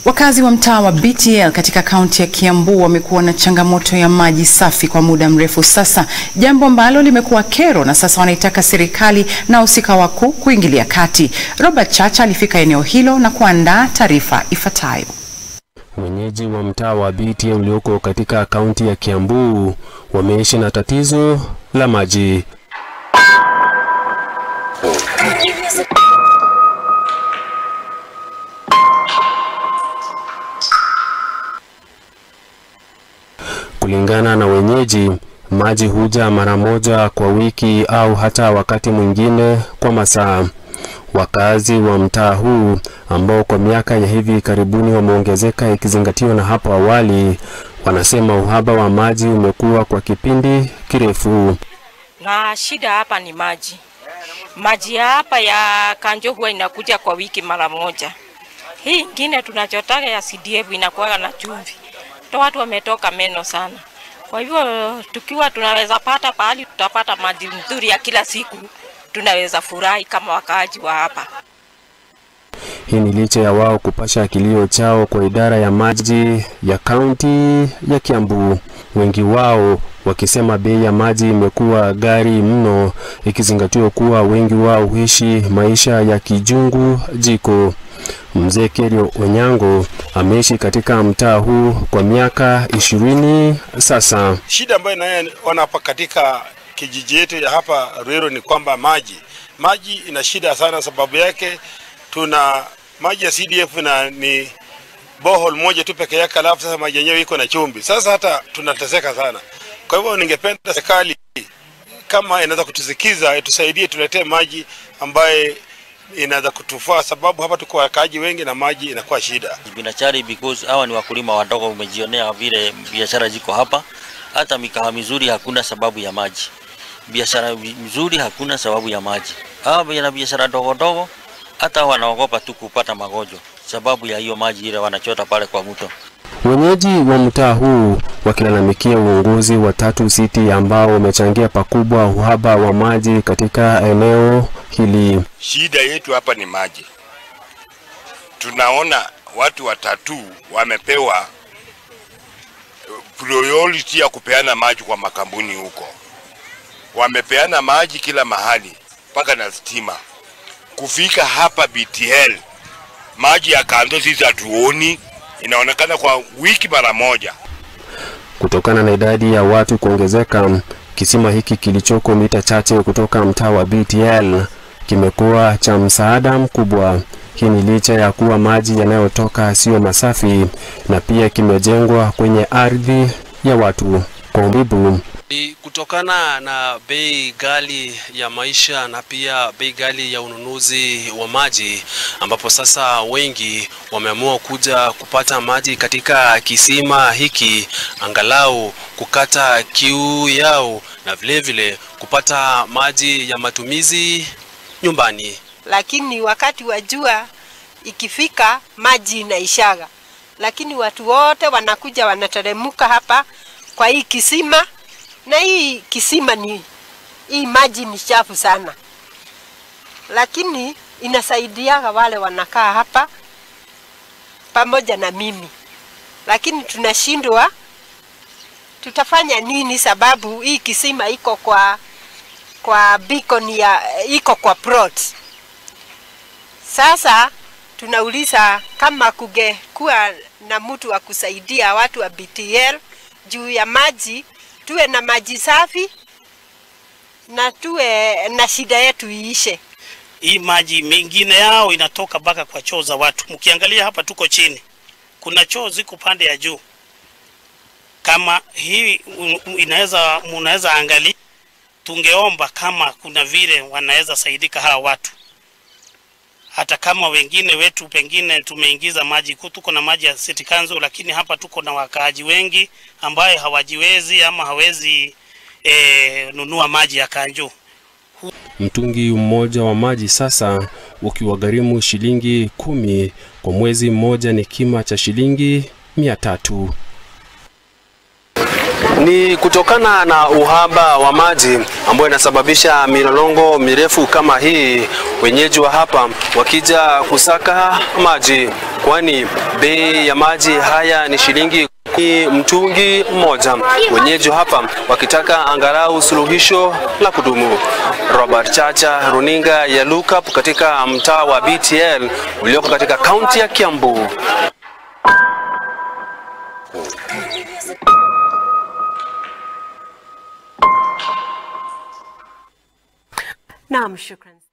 Wakazi wa mtaa wa BTL katika kaunti ya Kiambu wamekuwa na changamoto ya maji safi kwa muda mrefu sasa, jambo ambalo limekuwa kero, na sasa wanaitaka serikali na wahusika wakuu kuingilia kati. Robert Chacha alifika eneo hilo na kuandaa taarifa ifuatayo. Wenyeji wa mtaa wa BTL ulioko katika kaunti ya Kiambu wameishi na tatizo la maji. Kulingana na wenyeji, maji huja mara moja kwa wiki au hata wakati mwingine kwa masaa. Wakazi wa mtaa huu ambao kwa miaka ya hivi karibuni wameongezeka ikizingatiwa na hapo awali, wanasema uhaba wa maji umekuwa kwa kipindi kirefu. Na shida hapa ni maji. Maji ya hapa ya Kanjo huwa inakuja kwa wiki mara moja. Hii ingine tunachotaka ya CDF inakuwa na chumvi. Ndio watu wametoka meno sana. Kwa hivyo tukiwa tunaweza pata pahali tutapata maji nzuri ya kila siku, tunaweza furahi kama wakaaji wa hapa. Hii ni licha ya wao kupasha kilio chao kwa idara ya maji ya kaunti ya Kiambu, wengi wao wakisema bei ya maji imekuwa ghali mno, ikizingatiwa kuwa wengi wao huishi maisha ya kijungu jiko. Mzee Kerio Onyango ameishi katika mtaa huu kwa miaka ishirini sasa. Shida ambayo inayoona hapa katika kijiji yetu ya hapa Ruiru ni kwamba maji maji ina shida sana. Sababu yake tuna maji ya CDF na ni bohol moja tu peke yake, alafu sasa maji yenyewe iko na chumvi. Sasa hata tunateseka sana. Kwa hivyo ningependa serikali kama inaweza kutusikiza, itusaidie, tuletee maji ambaye inaweza kutufaa, sababu hapa tuko wakaaji wengi na maji inakuwa shida. Binachari because hawa ni wakulima wadogo, umejionea vile biashara ziko hapa. Hata mikahawa mizuri hakuna sababu ya maji, biashara mzuri hakuna sababu ya maji. Hawa na biashara dogo dogo hata wanaogopa tu kupata magonjwa sababu ya hiyo maji ile wanachota pale kwa mto. Wenyeji wa mtaa huu wakilalamikia uongozi wa Tatu City ambao wamechangia pakubwa uhaba wa maji katika eneo hili. Shida yetu hapa ni maji. Tunaona watu watatu wamepewa priority ya kupeana maji kwa makampuni huko, wamepeana maji kila mahali mpaka na stima. Kufika hapa BTL maji ya kando sisi hatuoni, inaonekana kwa wiki mara moja. Kutokana na idadi ya watu kuongezeka, kisima hiki kilichoko mita chache kutoka mtaa wa BTL kimekuwa cha msaada mkubwa. Hii ni licha ya kuwa maji yanayotoka siyo masafi na pia kimejengwa kwenye ardhi ya watu. Kwa mujibu kutokana na bei ghali ya maisha na pia bei ghali ya ununuzi wa maji, ambapo sasa wengi wameamua kuja kupata maji katika kisima hiki, angalau kukata kiu yao na vilevile vile kupata maji ya matumizi nyumbani. Lakini wakati wa jua ikifika, maji inaishaga, lakini watu wote wanakuja wanateremka hapa kwa hii kisima na hii kisima ni hii maji ni chafu sana, lakini inasaidiaga wale wanakaa hapa pamoja na mimi, lakini tunashindwa tutafanya nini, sababu hii kisima iko kwa kwa beacon ya iko kwa plot. Sasa tunauliza kama kungekuwa na mtu wa kusaidia watu wa BTL juu ya maji tuwe na maji safi na tuwe na shida yetu iishe. Hii maji mengine yao inatoka mpaka kwa choo za watu. Mkiangalia hapa tuko chini, kuna choo ziko pande ya juu. Kama hii inaweza munaweza angalia, tungeomba kama kuna vile wanaweza saidika hawa watu, hata kama wengine wetu pengine tumeingiza maji, tuko na maji ya City Council, lakini hapa tuko na wakaaji wengi ambaye hawajiwezi ama hawezi e, nunua maji ya Kanjo. Mtungi mmoja wa maji sasa ukiwagharimu shilingi kumi kwa mwezi mmoja, ni kima cha shilingi mia tatu. Ni kutokana na uhaba wa maji ambayo inasababisha milolongo mirefu kama hii, wenyeji wa hapa wakija kusaka maji, kwani bei ya maji haya ni shilingi ni mtungi mmoja, wenyeji hapa wakitaka angalau suluhisho la kudumu. Robert Chacha, runinga ya Lookup katika mtaa wa BTL ulioko katika kaunti ya Kiambu. Naam, shukran.